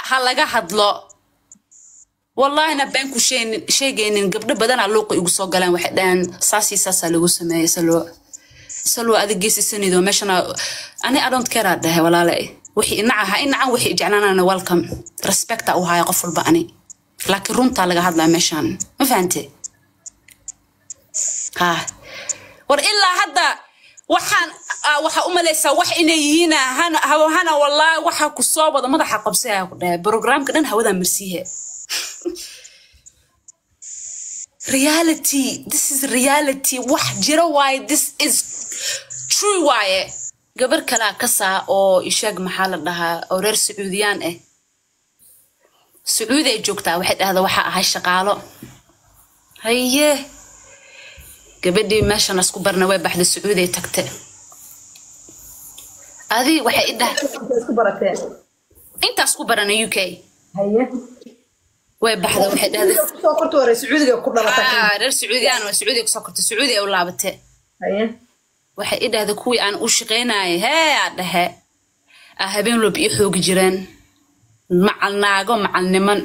ha laga hadlo wallahina been ku sheegnin- sheegaynin gabdho badanaa luuqa igu soo galaan waxay dhahaan saasii saasaa lagu sameeyey salwa salwa adig geesisanido meeshana ani i don't care aa dhahay walaale wixii inaca ha inacan wixii jeclaanana welcome respecta u haya qof walba ani laakiin runtaa laga hadlaa meeshaan ma fahante ha war ilaa hadda waxaan ah, waxaa u malaysaa wax inay yihiin hana haw- hana wallaahi waxaa ku soo wada madaxa qabsaya ku dhahay programka dhan hawadaa marsiihe reality this is reality wax jiro waaye this is true waaye gabar kalaa kasaa oo isheeg maxaa la dhahaa oo reer sacuudiyaan ah sacuudi ay joogtaa waxay dhahdaa waxaa ahay shaqaalo haye gabadhii meeshan isku barna way baxday sacuudi ay tagte adi waxay i dhahay isku barateen intaas ku barana u k haye way baxday waxay dhahday kusoo korta hore sacuudiga ku dhalatay "Ah, reer sacuudiyaan waa sacuudi kusoo kortay sacuudi ay u laabate haye waxay i dhahday kuwii aan u shaqaynayay hee aa dhahe aa habeen walba ii xoogi jireen macal naago macal niman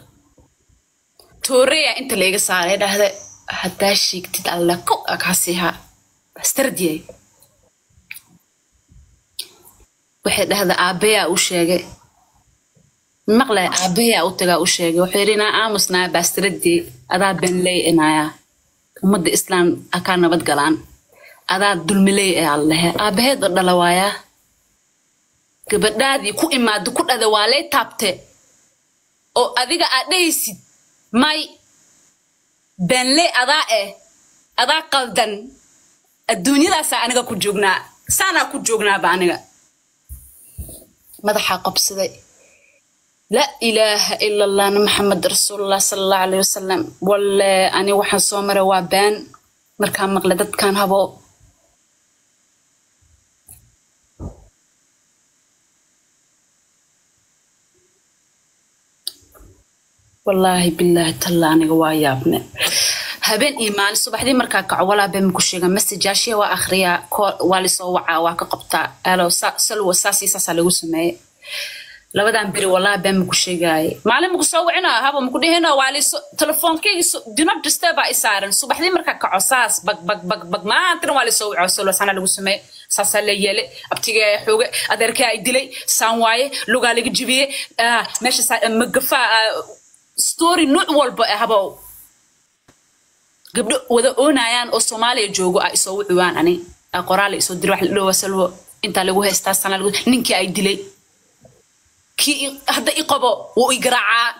tooreya inta layga saaray dhahde haddaa sheegtid alle kow aa kaa siihaa bastardiyay waxay dhahda aabbayaa u sheegay maqlay aabbayaa u tagaa u sheegay wuxuu yidhi inaa aamusnaa bastaradii adaa benley inayaa ummadda islaam akaa nabad galaan adaa dulmiley ee allehe aabbaheed oo dhala waayaa gabadhaadii ku imaado ku dhada waa lay taabte oo adiga aad dhahaysid may benley adaa eh adaa qaldan adduunyadaasaa aniga ku joognaa saanaa ku joognaaba aniga madaxaa qabsaday laa ilaaha ila allahna maxamed rasuulullah sala allahu alayhi wasalam walle ani waxaan soo maray waa been markaan maqlay dadkaan habo wallaahi bilaahi talla aniga waa yaabne habeen iyo maalin subaxdii markaa kaco walaa been maku sheega messageashiya waa akhriyaa ko- waa lisoo wacaa waa ka qabtaa alo sa- salwa saasii saasaa lagu sameeyey labadan beri walaa been maku sheegaaye maalin maku soo wicina haba maku dhihino waa liso telefoonkeygi dinab diste baa i saaran subaxdii markaa kaco saas bag bag bag bag maantana waa lisoo wico salwa sana lagu sameeye saasaa la yeelay abtiga xooge adeerkaa ay dilay saan waaye lugaa laga jibiyey ah, meesha saa- magafaa ah, story nooc walba ah habow gabdho wada oonayaan oo soomaaliya joogo ah isoo wucuwaan ani ah, qoraal isoo diri wax la dhowa salwo intaa lagu haystaa sana lagu ninkii ay dilay kii i- hadda i qabo wuu i garaacaa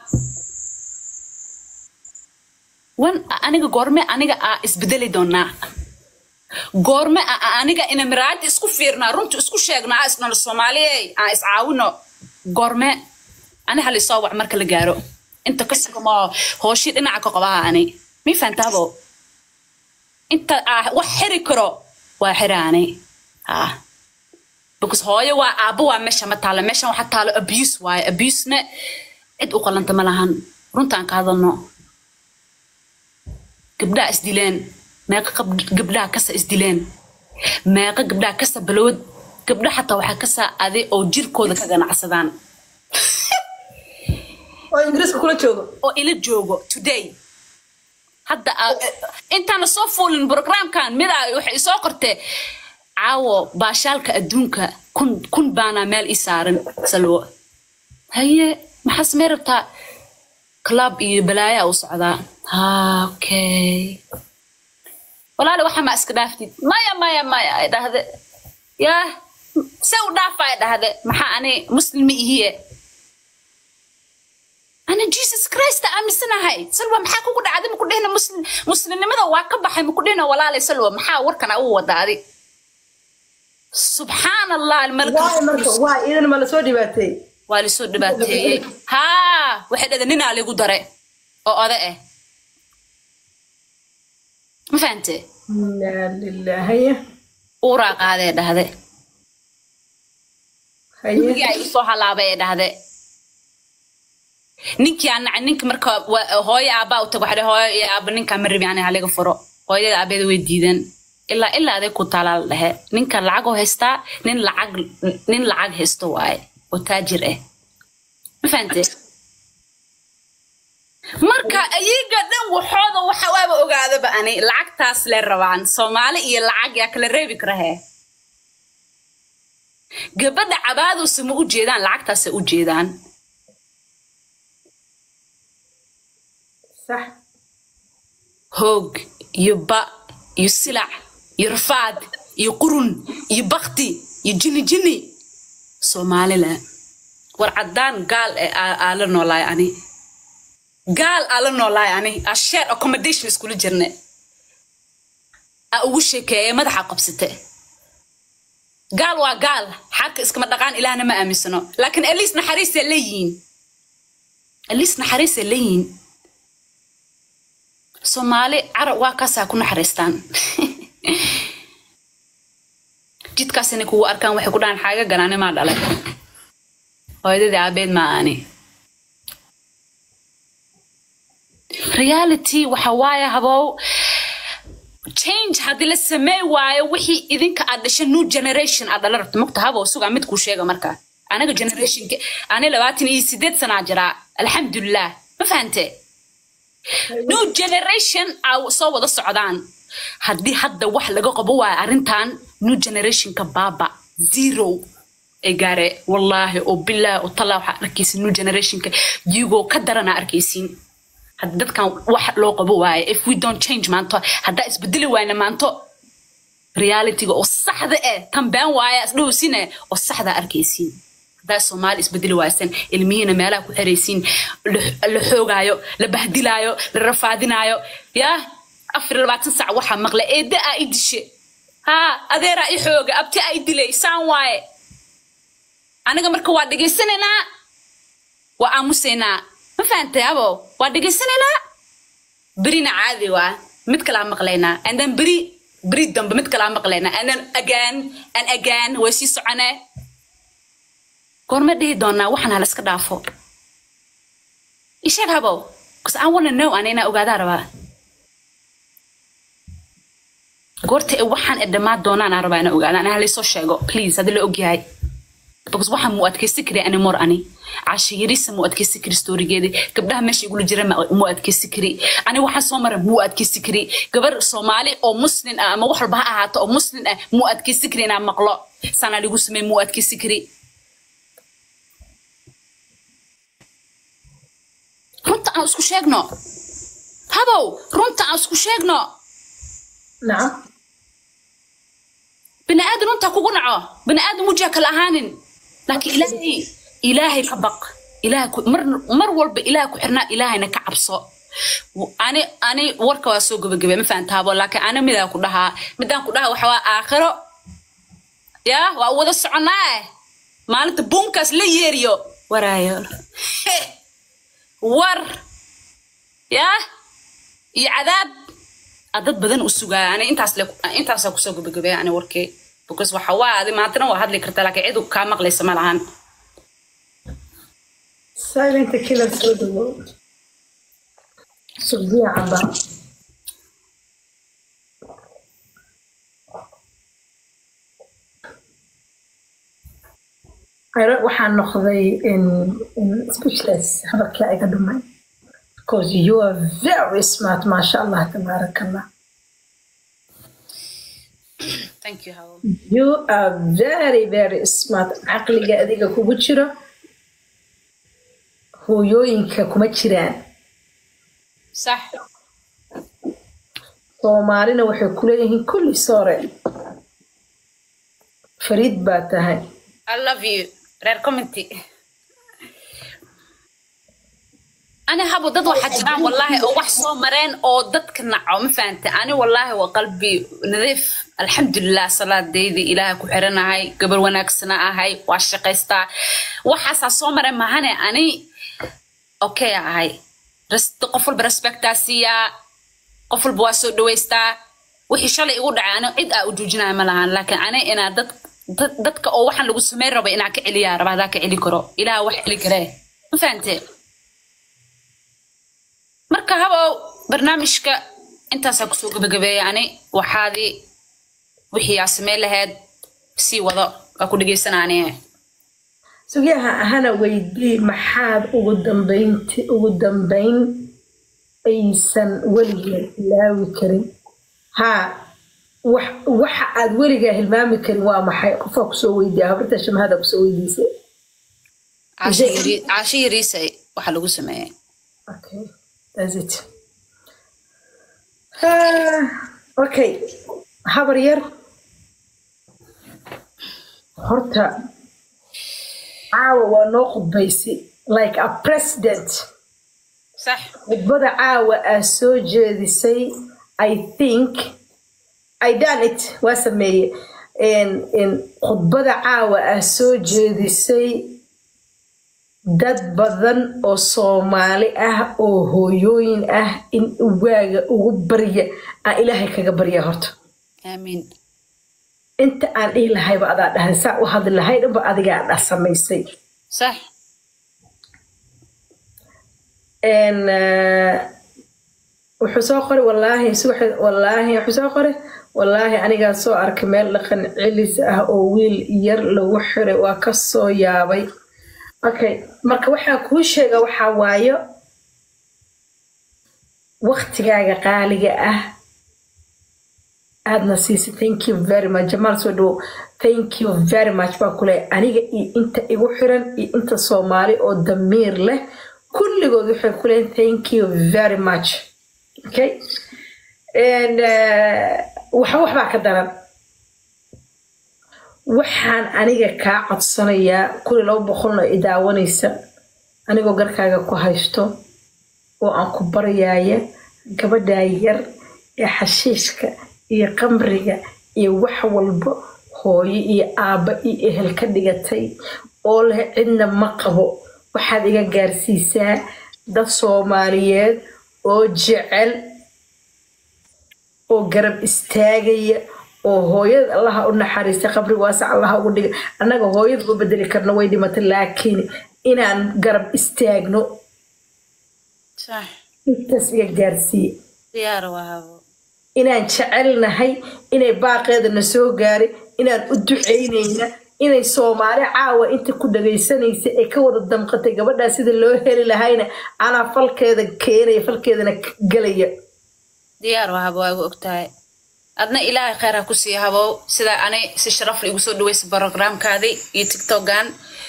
wan aniga goorme aniga aa isbedeli doonaa goorme a- a- aniga ina miraayadda isku fiirnaa runta isku sheegnaa aa isnolo soomaaliyey aan iscaawino goorme ani halisoo wac marka la gaaro inta ka sugamo hooshii dhinaca ka qabaha ani mi fahantaabo inta ah wax xiri karo waa xiraani ha because hooyo waa aabbo waa meesha ma taalo meeshan waxa taalo abuse waaye abusena cid u qalanta ma lahan runtaan ka hadalno gabdhaha isdileen meeqa qab- gabdhaha kasa isdileen meeqa gabdhaha kasa balowad gabdha xataa waxaa kasa ade oo jirkooda ka ganacsadaan oo ingiriiska kula joogo oo ila joogo today hadda aa- intaana soo fuulin programkan midaa waxay soo qortee caawo baashaalka adduunka kun kun baana meel ii saaran salwo haye maxaa samey rabtaa club iyo balaayaa u socdaa ha okay walaali waxa ma iska dhaaftid maya maya maya ay dhahde yaa se u dhaafa ay dhahde maxaa ani muslimi ihiye ana jesus christ aaminsanahay salwa maxaa kugu dhacday maku dhehna muslim muslimnimada waa ka baxay maku dhehna walaalay salwa maxaa warkan u wadaaday subxaan allah waay marka waay idan ma lasoo dhibaateey waa lisoo dhibaateeyey haa waxay dhahda ninaa ligu dare oo oda ah ma fahante inaa lilah haye uuraa qaadee dhahde haye ninkii ay usoo halaabay ee dhahde ninkii aan nacay ninka marka wa- hooyo aabbaa u tago waxaa hooyo iyo aabba ninkaa ma rabi ani haliga furo hooyada aabeeda way diideen ilaa ilaa aday ku taalaa la dhehe ninka lacag oo haystaa nin lacag nin lacag haysto waaye oo taajir ah ma fahante marka ayaga dhan waxooda waxa waaba ogaadaba ani lacagtaas le rabaan soomaali iyo lacag yaa kala reebi karahe gabadha cabaadowse ma u jeedaan lacagtaasa u jeedaan sax hoog iyo ba iyo silac iyo rafaad iyo qurun iyo bakti iyo jini jini soomaalila war caddaan gaal ee aa aa la noolaay ani gaal aa la noolaay ani aa share accommodation iskula jirne aa ugu sheekeeye madaxa qabsate gaal waa gaal xagka iskama dhaqaan ilaahna ma aaminsano laakiin aliis naxariisay leeyihiin aliis naxariisay leeyihiin soomaali carab waa kaasaa ku naxariistaan jidkaas inay kugu arkaan waxay ku dhahaan xaaga ganaani maa dhalay hooyadadii aabeed maa ani reality waxa waaye habow change haddii la samey waayo wixii idinka aad dhashay new generation aad dhala rabto mogta habow sugaa mid kuu sheega marka anaga generationka ani labaatan iyo sideed sanaa jiraa alxamdulilah ma fahante new generation aa soo wada socdaan haddii hadda wax laga qabo waayo arrintan new generationka baaba zero ay gaare wallaahi oo bilaahi oo tallaa waxaa arkaysin new generationka yigoo ka daranaa arkaysiin hadda dadkan wax loo qabo waaye if we don't change maanto haddaa isbedeli waayna maanto realityga oo saxda eh tan been waaye isdhowsine oo saxdaa arkaysiin haddaa soomaali isbedeli waaysan ilmihiina meelaha ku xeraysiin la- la xoogaayo la bahdilaayo la rafaadinaayo yaa afar iyo labaatan sac waxaa maqla eedda aa i dishe haa adeeraa i xooga abti aa i dilay saan waaye aniga marka waa dhegaysanaynaa waa aamusaynaa ma fahantay abo waa dhegaysanaynaa berina caadi waa mid kalaa maqlaynaa and then beri beri dambe mid kalaa maqlaynaa and then again and again way sii soconee goorma dhihi doonaa waxaan hala iska dhaafo isheeg habow bcause i wanna know ana inaa ogaadaa rabaa goorta ee waxaan ee dhammaan doonaan aan rabaa inaa ogaada ana halaysoo sheego please haddii la ogyahay because waxaan muu adkaysi kari anymore ani casho yarisa muu adkaysi kari storigeedi gabdhaha meesha igula jira ma- muu adkaysi kari ani waxaan soo mara muu adkaysi kari gabar soomaali oo muslin ah ama wax walba ha ahaato oo muslin ah muu adkaysi kari inaan maqlo sanaa ligu samey muu adkaysi kari runta aan isku sheegno habow runta aan isku sheegno nacam bini aadan runtaa kugu naco bini aadan wujia kala ahaanin laakiin ilaahay ilaahay ka baq ilaahay ku mar mar walba ilaahay ku xirnaa ilaahayna ka cabso W- ani ani warka waa soo gabagabay ma fahantaabo laakiin ani midaan ku dhahaa midaan ku dhahaa waxa waa aakhiro yaa waa wada soconaa eh maalinta buunkaas la yeeriyo waraayo war yaa iyo cadaab aa dad badan u sugaa ani intaas le intaasaa kusoo gabagabaya ani warkee because waxa waa adi maantana waa hadli kartaa laakiin cid kaa maqlaysa ma lahan silent killer soo dhawow sugdiya cabaa Ayro waxaan noqday in in speechless hadalkii iga dhumay because you are very smart maasha allah tabaaraka allah thank you Hawa. you are very very smart caqliga adiga kugu jiro hooyooyinka kuma jiraan sax soomaalina waxay kuleeyihiin kulli soore fariid baa tahay I love you reer commenty ani habo dad waxaa jiraan wallaahi oo wax soo mareen oo dadka naco ma fahanta ani wallaahi waa qalbi nadiif alxamdulilah salaadaydi ilaahay ku xiranahay gabar wanaagsana ahay waa shaqaystaa waxaasaa soo mareen mahane ani okay ahay Res- qof walba respectaa siiyaa qof walba waa soo dhaweystaa wixii shalay igu dhacay ani cid aa u joojinaya ma lahan laakiin ani inaa dad dad- dadka oo waxaan lagu sameyn raba inaa ka celiyaa raba hadaa ka celi karo ilaah wax celi karee ma fahante marka habow barnaamijka intaasaa kusoo gabagabeeya ani waxaadii wixii aa sameyn lahayd sii wado waa ku dhegeysanaa ani sugaha hana weydii maxaad ugu dambaynti ugu dambayn aysan weligeed ilaawi karin haa wax waxa aad weligaa hilmaami karin waa maxay qofaa kusoo weydiiya habarta shamahada kusoo weydiisay caasho yari- caasho yariisa waxa lagu sameeyey Okay, that's it. Ah, okay, habar yar. Horta, caawa waa noo khudbaysay like a president. sax Khudbada caawa aa soo jeedisay, I think, I done it, waa sameeye. En- en, Khudbada caawa aa soo jeedisay dad badan oo soomaali ah oo hooyooyin ah in waaga ugu barya aan ilaahay kaga barya horta aamiin inta aan dhihi lahayba adaa dhahay saa u hadli lahay dhanba adigaa dha samaysay sax En, eh, wuxuu soo qoray wallaahi subax- wallaahi wuxuu soo qoray wallaahi anigaa soo arkay meel dhaqan celis ah oo wiil yar lagu xiray waa ka soo yaabay okay marka waxaan kuu sheega waxaa waayo waktigaaga qaaliga ah aadna siisay thank you very much jamaal soo dhowo thank you very much baa kule aniga iyo inta igu xiran iyo inta soomaali oo damiir leh kulligood waxay ku leeyihin thank you very much okay And, eh, waxba waxbaa ka daran waxaan aniga kaa codsanayaa kuli laba boqolna i daawanaysa anigoo garkaaga ku haysto oo aan ku baryaaya gabadhaa yar ee xashiishka iyo qamriga iyo wax walba hooyo iyo aabba iyo ehel ka dhigatay oo leh cidna ma qabo waxaad iga gaarsiisaa dad soomaaliyeed oo jecel oo garab istaagaya oo hooyada allaha u naxariista qabri waasa allaha ugu dhiga annaga hooyada u bedeli karno way dhimatay laakiin inaan garab istaagno sax intaas iga gaarsiiye diyaar waabo inaan jecelnahay inay baaqeeda na soo gaaray inaan u ducaynayna inay soomaali caawa inta ku dhagaysanaysa ee ka wada damqatay gabadhaa sida loo heli lahayna anaa falkeeda keenaya falkeedana gelaya diyaar waabo waa igu ogtahay adna ilaahay kheyr ha ku sii habow sida anay si sharaf la igu soo dhaweysa programkaadii iyo tiktokan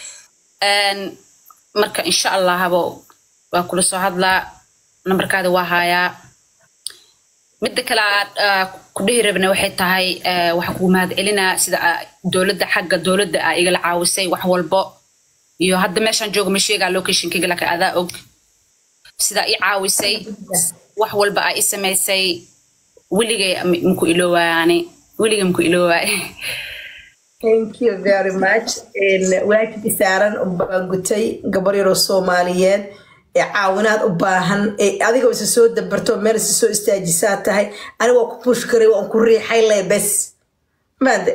marka insha allah habow waa kula soo hadlaa nambarkaada waa haayaa midda kale aad ah, ku dhihi rabna waxay tahay eh, waxaan kugu mahad celinaa sida ah, dowladda xagga dowladda aa igala caawisay wax walbo iyo hadda meeshaan jooga ma sheegaa locationkayga laakiin adaa og sidaa i caawisay wax walba aa i samaysay weligay m- maku iloowaani weligay maku iloowaay thank you very much waajib isaaran baan gutay gabar yaroo soomaaliyeed ee caawinaad u baahan ee adigoo isa soo dabarto meel isa soo istaajisaa tahay aniga waa ku pushkaray waan ku riixay leh bes maade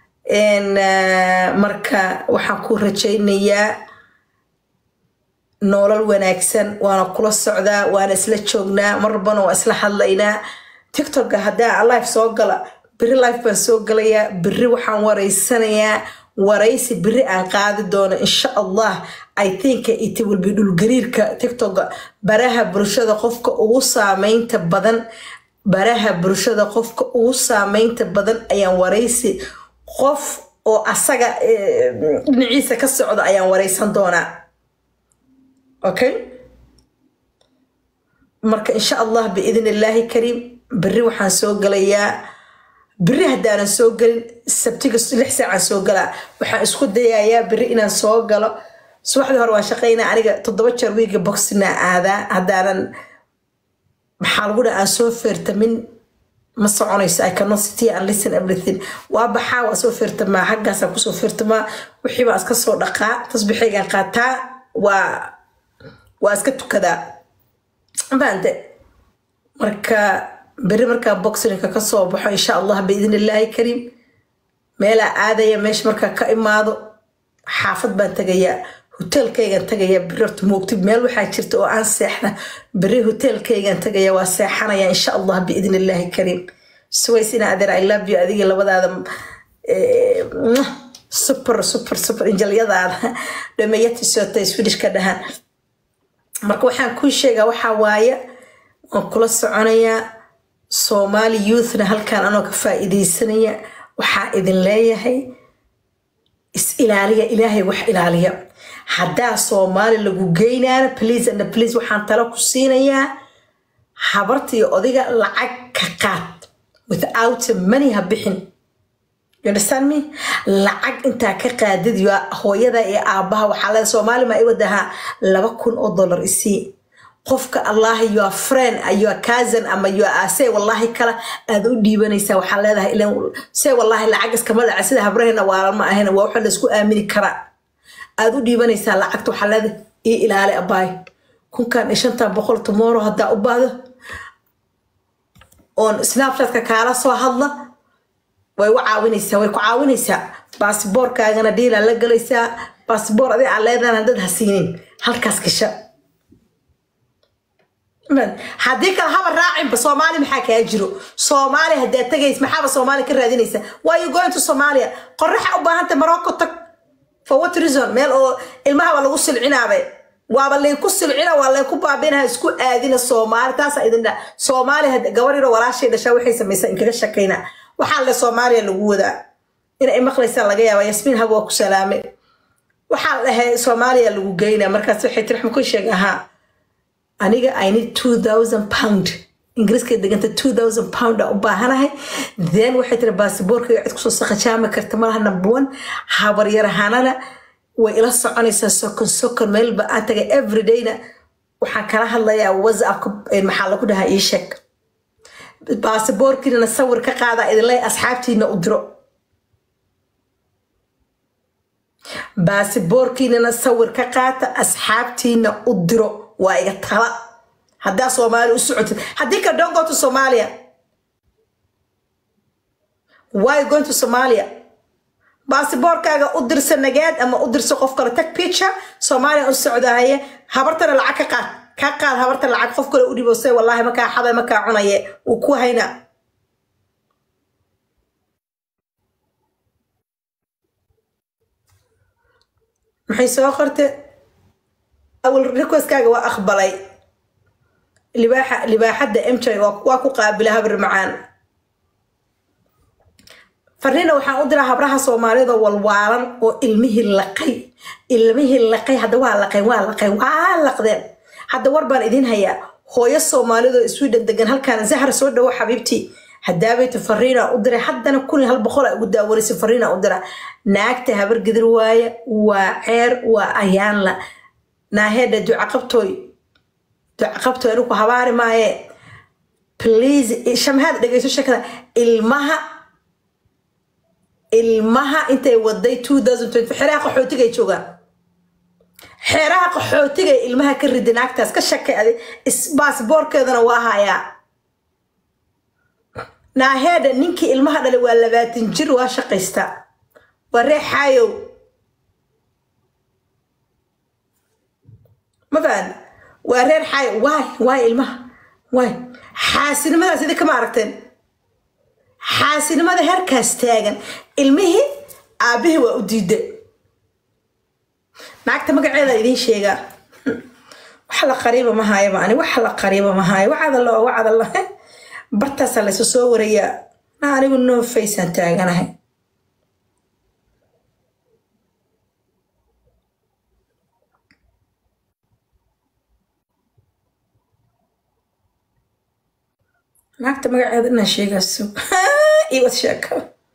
marka waxaan ku rajaynayaa nolol wanaagsan waana kula socdaa waana isla joognaa marbana waa isla hadlaynaa tiktoka haddaa life soo gala beri life baan soo galayaa beri waxaan wareysanayaa waraysi beri aan qaadi doono insha allah i think it will be dhulgariirka tiktoka baraha bulshada qofka ugu saameynta badan baraha bulshada qofka ugu saameynta badan ayaan waraysi qof oo asaga eh, dhinaciisa ka socda ayaan wareysan doonaa okay marka insha allah biidn illaahi kariim beri waxaan soo galayaa beri haddaanan soo gelin sabtiga lix saacaan soo galaa waxaan isku dayayaa beri inaan soo galo subaxdii hore waan shaqaynaa aniga toddoba jeer wiiga boxinaa aadaa haddaanan maxaa lagu dhaha aan soo feertamin ma soconayso i cannot sit here and listen everything waa baxaa waa soo feertamaa xaggaasaan kusoo feertamaa wixii baan iska soo dhaqaa tasbixaygaan qaataa waa waa iska tukadaa maante marka beri markaa boxinka ka soo baxo insha allah biidn illaahi kariim meelaa aadaya meesha markaa ka imaado xaafad baan tagayaa hoteelkaygaan tagayaa beri horta moogtid meel waxaa jirta oo aan seexda beri hoteelkaygaan tagayaa waa seexanaya insha allah biidn illaahi kariim suways ina adeer i love you adigii labadaada eh, super super super injalyadaada dhameeyatisota swedishka dhahan marka waxaan kuu sheegaa waxaa waaye waan kula soconayaa soomaali youthna halkaan anoo ka faa'iidaysanaya waxaa idin leeyahay is ilaaliya ilaahay wax ilaaliya haddaa soomaali lagu geynaana please and please waxaan talo ku siinayaa habartii odiga lacag ka qaad without money ha bixin you understand me lacag intaa ka qaadid yo hooyada iyo aabaha waxaa leeda soomaali ma i wadahaa laba kun oo dollar isii qofka allahi your friend your cousin ama your ase wallahi kala aad u dhiibanaysaa waxaa leedahay ilan se wallahi lacag iskama dhaca sida habrahena waalan ma ahayn waa waxa laisku aamini karaa aad u dhiibanaysaa lacagta waxaa leedahay ii ilaali abaay kunkan iyo shantan boqol tomorrow haddaa u baahdo oon snapchatka kaala soo hadla way u caawinaysaa way ku caawinaysaa baasiboorkaagana dhiilaa la galaysaa baasiboor adi aan leedana dad ha siinin halkaas gasha haddii kale haba raacinba soomaali maxaa kaa jiro soomaali haddaa tagays maxaaba soomaali ka raadinaysa why you going to somalia qoraxa u baahanta morocco tag for what reason meel oo ilmahaba lagu silcinaabe waaba layku silcina waa layku baabinaha isku aadina soomaali taasa idin dha soomaali gabar yaro walaashay dhashaa waxay samaysaa inkaga shakayna waxaa le soomaaliya lagu wadaa inay maqlaysaan laga yaaba yasmiin hab waa ku salaame waxaa dhahay soomaaliya lagu geynaa markaas waxay tiri xma ku sheeg ahaa aniga i need two thousand pound ingiriiska deganta two thousand pound a u baahanahay then waxay tiri baasiboorkayga cid kusoo saqajaami karta malaha number one habaryarahanana way ila soconaysaa sokon sokon meelba aan tagay everydayna waxaan kala hadlayaa whatsappka maxaa lagu dhahaa ii sheeg baasiboorkiinana sawir ka qaada idinley asxaabtiina u diro baasiboorkiinana sawir ka qaata asxaabtiina u diro waa iga tala haddaa soomaali u socotid haddii ka don't go to somalia why going to somalia baasiboorkaaga u dirsa nagaad ama u dirsa qof kale tag picture soomaaliya u socdahaye habartana lacag ka qaad ka qaad habarta lacag qof kale u dhibo se wallaahi makaa xaday makaa cunaye uu ku hayna maxay soo qorte awal requestkaaga waa aqbalay libaaxa libaaxadda mj waa ku qaabila habir macaan farnina waxaan u diraa habraha soomaalida walwaalan oo ilmihii laqay ilmihii laqay hadda waa laqeen waa laqeen waa laqdeen hadda war baan idiin hayaa hooyo soomaalidoo sweden degan halkaan zahra soo dhawo xabiibtii hadaabayta fariina u diray haddana kun iyo hal boqol a ugu daawanaysa fariina u dira naagta habar gidir waaye waa ceer waa ayaanla naahedha ducaqabtooy ducaqabtooy anigu habaari maaye please shamhaad dhegeyso shakada ilmaha ilmaha intay waday xeeraha qaxootigay joogaan xeeraha qaxootigay ilmaha ka ridi naagtaas ka shakay adi baasboorkeedana waa hayaa naaheedha ninkii ilmaha dhalay waa labaatan jir waa shaqaystaa waa ree xaayow ma fahan waa reer xaayow waay waay ilmaha waay xaasinimadaas idi kama aragteen xaasinimada herkaas taagan ilmihii aabbihii waa u diida naagta magaceeda idiin sheegaa wax la qariiba ma haayaba ani wax la qariiba ma haayo wacadalla oo wacadalla bartaasaa laysu soo warayaa na anigu noo faysaan taaganahay naagta magaceeda inaan sheegaaso iwad sheeko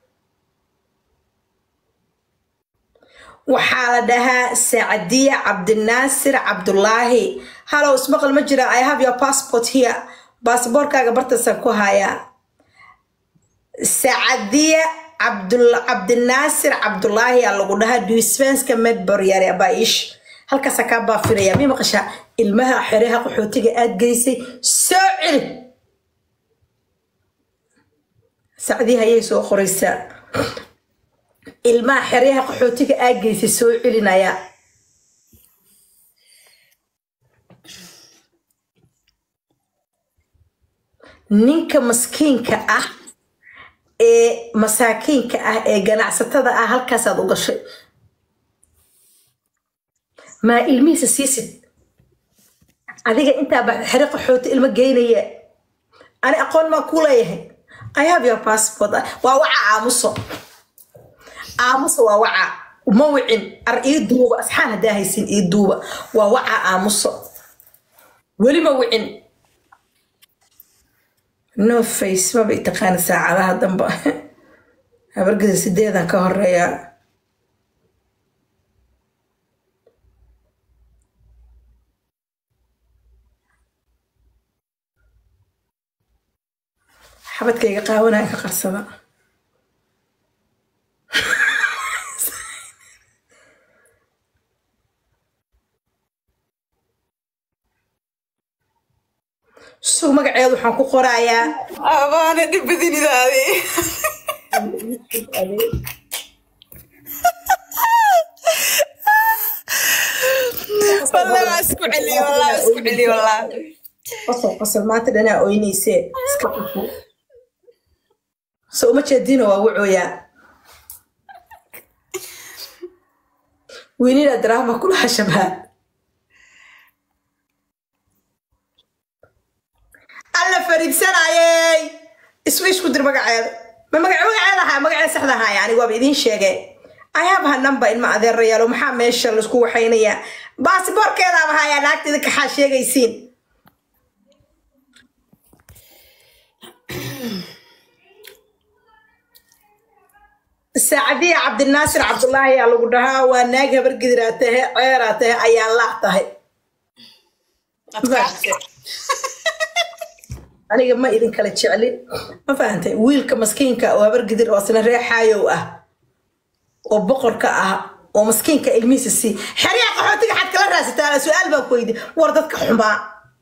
waxaa la dhahaa sacdiya cabdinaasir cabdulaahi halow ismaqal ma jira i have your passport here baasboorkaaga bartaasaan ku hayaa sacdiya cabdinaasir cabdulaahi aa lagu dhahaa duisfanska medboryare abaish halkaasaa kaa baafiraya mi maqashaa ilmaha xereha qaxootiga aad geysay soo celi sacdii hayay soo qoraysaa ilmaha xeryaha qaxootiga aa geysay soo celinaya ninka maskiinka ah ee masaakiinka ah ee ganacsatada ah halkaasaad u gashay maa ilmihiisa siisid adiga intaa ba xere qaxooti ilmo geynaya ani aqoon maa ku leeyahay i have your passport waa waca aamuso aamuso waa waca ma wicin ar ii duuba asxaan haddaa haysin ii duuba waa waca aamuso weli ma wicin no face maba taqaana saacadaha damba habargeda sideedan ka horeeya xabadkayga qaawanaya ka qarsada sug magaceedu waxaan ku qorayaa abaana dhibadinidaadi والله ما اسكو علي والله ما اسكو علي والله qosol qosol maanta dhanaa oynaysee iska qufo so uma jeedino waa wucooyaa wiinina daraama kulaha shabhaa alla fariibsanayey isma isku dir magaceeda ma magace magaceeda ahaa magaceeda saxda ahaa yani waaba idiin sheegay I have her number ilma adeerayaalo maxaa meesha laisku waxaynayaa baasiboorkeedaaba hayaa naagta idinka xaa sheegaysiin saacadiya cabdinaasir cabdulaahi ayaa lagu dhahaa waa naag habar gidiraa tahe ceeraa tahe ayaa laa tahay aniga ma idin kala jeclin ma fahantay wiilka maskiinka oo habar gidir oo asna reexaayow ah oo boqorka ah oo maskiinka ilmihiisa sii xeryaha qaxootiga xad kala raasitaa su-aal baan ku weydi war dadka xumaa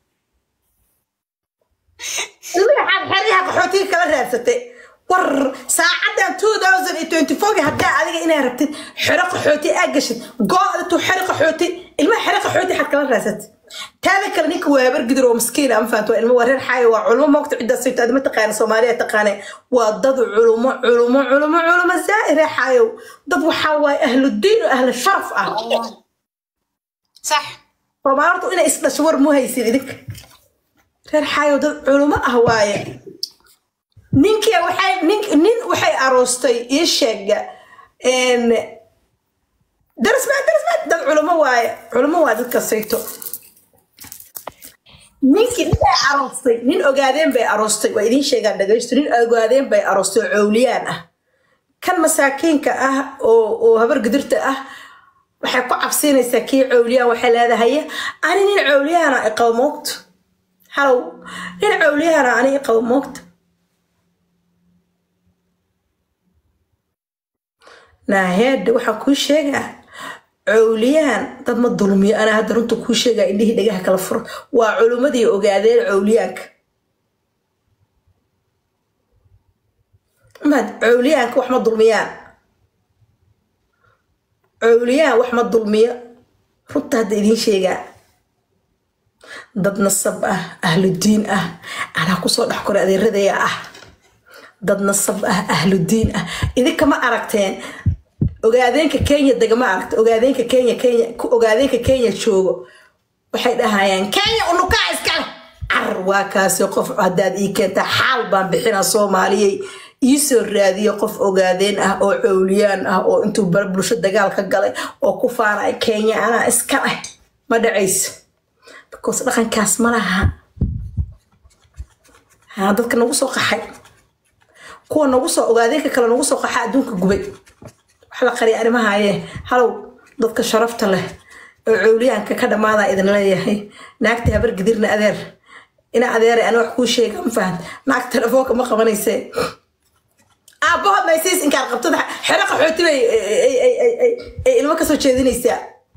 ilmihi xaad xeryaha qaxootiga kala raadsatay war saacadan two thousand iyo twenty four haddaa adiga inaa rabtid xero qaxooti aa gashid go-tu xero qaxooti ilmaha xero qaxooti xad kala raadsatay taada kale ninka waa habar gidir oo maskiin ama fahanto waa ilmo waa reer xaayo waa culmo moogta ciddaas sayto adima taqaana soomaaliya taqaane waa dad culumo culumo culumo culumo zaa'i reer xaayo dad waxaa waaye ahludiin oo ahlu sharaf ah صح soomaalortu inay isdhasho war mu haysin idinka reer xaayo dad culumo ah waaye ninkii waxay nin nin waxay aroostay ii sheega darismaa darismaa dad culumo waaye culumo waa dadka sayto ninkii nin ay aroostay nin ogaadeen bay aroostay waa idiin sheegaan dhagaysto nin ogaadeen bay aroostay oo cowliyaan ah kan masaakiinka ah oo oo habar gudirta ah waxay ku cabsiinaysaa kii cowliyaan waxay leedahay ani nin cowliyaana iqabo moogta halow nin cowliyaana ani iqabo moogta naaheedha waxaan kuu sheegaa cowliyaan dad ma dulmiyo anaa hadda runta kuu sheegaa indhihii dhagaha kala furo waa culummadii ogaadeen cowliyaanka maad cowliyaanka wax ma dulmiyaan cowliyaan wax ma dulmiyo runta hadda idiin sheegaa dad nasab ah ahludiin ah anaa kusoo dhex koray adeeradaya ah dad nasab ah ahludiin ah idinka ma aragteen ogaadeenka kenya degama aragta ogaadeenka kenya kenya ogaadeenka kenya joogo waxay dhahayaan kenya unukaa iskale car waa kaasi qof haddaad ii keentaa xaal baan bixinaa soomaaliyey iisoo raadiyo qof ogaadeen ah oo cowliyaan ah oo intuu bar bulsho dagaal ka galay oo ku faanaya kenya anaa iska leh ma dhacayso because dhaqankaas ma laha ha dadka nagu soo qaxay kuwa nagu soo ogaadeenka kale nagu soo qaxa adduunka gubay wax la qariya arrimahaye halow dadka sharafta leh oo cowliyaanka ka dhammaadaa idin leeyahay naagta habar gidirna adeer ina adeeray ana wax kuu sheega ma fahan naag telefoonka ma qabanayse aabbahood maysiis inkaad qabtada xero qaxooti bay ay ilmo kasoo jeedinaysaa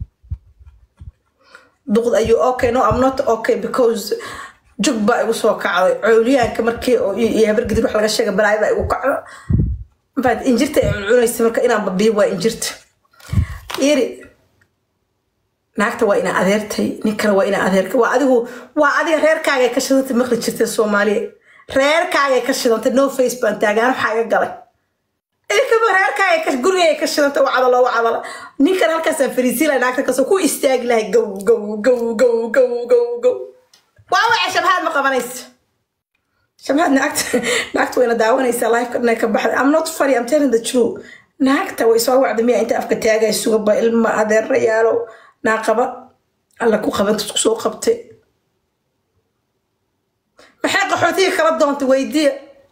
duqd ayuu okay no am not okay because jug baa igu soo kacday cowliyaanka markii iyo habar gidir wax laga sheega balaay baa igu kacdo mafaad injirta ay cuncunaysa marka inaan babiyo waa injirta iri naagta waa ina adeertay nin kale waa ina adeerka waa adigu waa adiga reerkaaga ka shadanta maqli jirtay soomaaliya reerkaagay ka shidantay no face baan taagaan waxaa iga galay ilkaba reerkaagay ka gurigay ka shidantay wacdalo wacdalo ninkan halkaasaan fariisiilay naagta kasoo ku istaagi lahay gow gow gow gow gow gow gow waa waca shabhaad ma qabanaysa shabhaad naagta naagta wayna daawanaysaa lifeka dhanay ka baxday i'm not funny i'm telling the truth naagta way soo wacda miya inta afka taagay sugaba ilma adeerayaalow naaqaba alla ku qabanta isku soo qabtay maxay qaxootiga kala doontay weydiya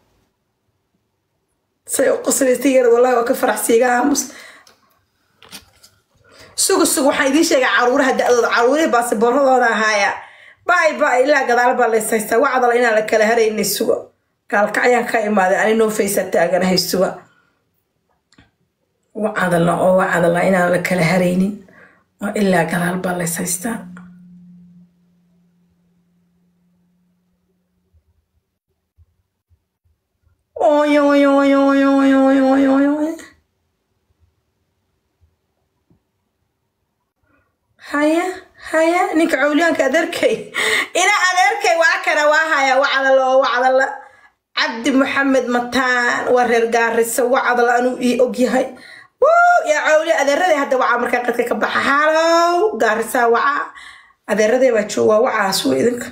say u qoslaysta yar wallahi waa ka faraxsiiga aamus sugu sug waxaan idiin sheegaa caruuraha da-dooda caruurihii baasibooradooda ahaaya bay bay ilaa gadaal baa lays haystaa wacdala inaan la kala haraynay suga gaalkacyaan ka imaaday ani noo faysa taaganahay suga wacdala oo wacdala inaan la kala haraynin oo ilaa gadaal baa lays haystaa Oy, oy, oy, oy, oy, oy, oy, oy, oy. haya haya ninka cawliyaanka adeerkay ina adeerkay waa kana waa haya wacdala oo wacdala cabdi maxamed mataan waa reer gaarisa wacdala anuu ii ogyahay Wuu, yaa cawliya adeeraday hadda wacaa markaa qadka ka baxa halow gaarisaa wacaa adeeraday baa jooga wacaas wey idinka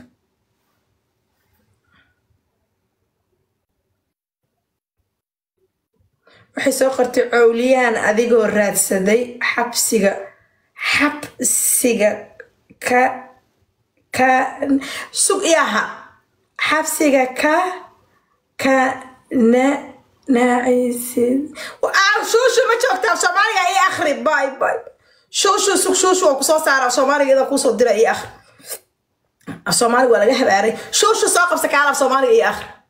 waxay soo qortay cowliyaan adigoo raadsaday xabsiga xabsiga ka ka sug iyaha xabsiga ka ka na naacisid Aa, shuushu ma joogtaa soomaaliga ii akhri bay bay shuushu sug shuushu waa kusoo saara soomaaliga idan kuusoo dira ii akhri soomaaliga waa laga habaaray shuushu soo qabsa kaalab soomaaliga ii akhri